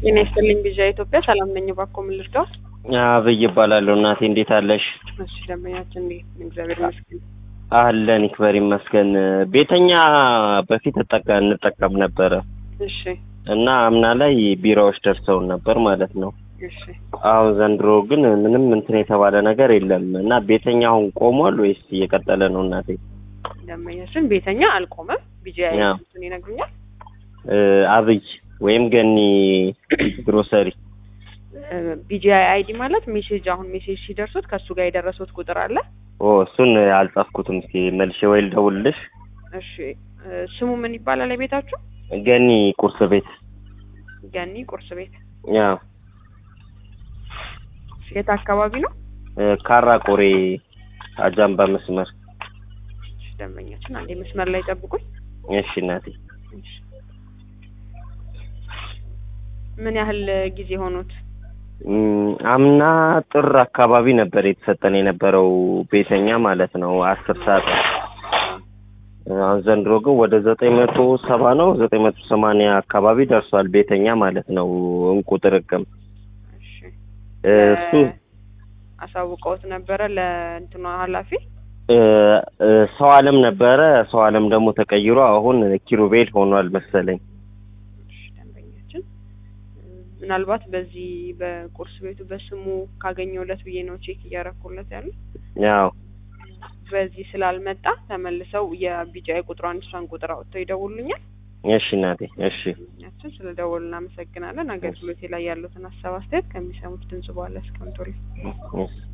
ጤና ይስጥልኝ ቢዣ ኢትዮጵያ ሰላም ነኝ። እባክዎ ምን ልርዳው? አብይ እባላለሁ። እናቴ እንዴት አለሽ? እሺ ደንበኛችን እንዴት ነው? እግዚአብሔር ይመስገን። አለን ይክበር ይመስገን። ቤተኛ በፊት እጠቀ እንጠቀም ነበረ እሺ እና አምና ላይ ቢራዎች ደርሰውን ነበር ማለት ነው። እሺ አሁን ዘንድሮ ግን ምንም እንትን የተባለ ነገር የለም እና ቤተኛ አሁን ቆሟል ወይስ እየቀጠለ ነው? እናቴ ደንበኛችን ቤተኛ አልቆመም። ቢጃ ያ። እንትን ይነግሩኛል። እ፣ አብይ ወይም ገኒ ግሮሰሪ ቢጂአይ አይዲ ማለት ሜሴጅ አሁን ሜሴጅ ሲደርሱት ከእሱ ጋር የደረሱት ቁጥር አለ። ኦ እሱን አልጻፍኩትም። እስኪ መልሼ ወይ ልደውልልሽ። እሺ እ፣ ስሙ ምን ይባላል? የቤታችሁ ገኒ ቁርስ ቤት ገኒ ቁርስ ቤት ያ የት አካባቢ ነው? እ፣ ካራ ቆሬ አጃምባ መስመር። እሺ ደንበኛችን አንዴ መስመር ላይ ጠብቁኝ። እሺ እናቴ እሺ። ምን ያህል ጊዜ ሆኖት? እም፣ አምና ጥር አካባቢ ነበር የተሰጠን የነበረው ቤተኛ ማለት ነው አስር ሰዓት አሁን ዘንድሮ ግን ወደ ዘጠኝ መቶ ሰባ ነው ዘጠኝ መቶ ሰማንያ አካባቢ ደርሷል ቤተኛ ማለት ነው እንቁ ጥርቅም እሺ እ፣ እሱ አሳውቀውት ነበረ ለእንትኗ ኃላፊ እ፣ እ፣ ሰው አለም ነበረ ሰው አለም ደግሞ ተቀይሮ አሁን ኪሩቤል ሆኗል መሰለኝ እሺ፣ ደንበኛችን እ፣ ምናልባት በዚህ በቁርስ ቤቱ በስሙ ካገኘውለት ብዬ ነው ቼክ እያረኩለት ያሉ ያው በዚህ ስላልመጣ ተመልሰው የቢጫ ቁጥሯን እሷን ቁጥር አውጥተው ይደውሉኛል። እሺ እናቴ እሺ ደንበኛችን ስለ ደወሉ እናመሰግናለን። አገልግሎቴ ላይ ያሉትን ሀሳብ አስተያየት ከሚሰሙት ድምጽ በኋላ ያስቀምጡልኝ። እሺ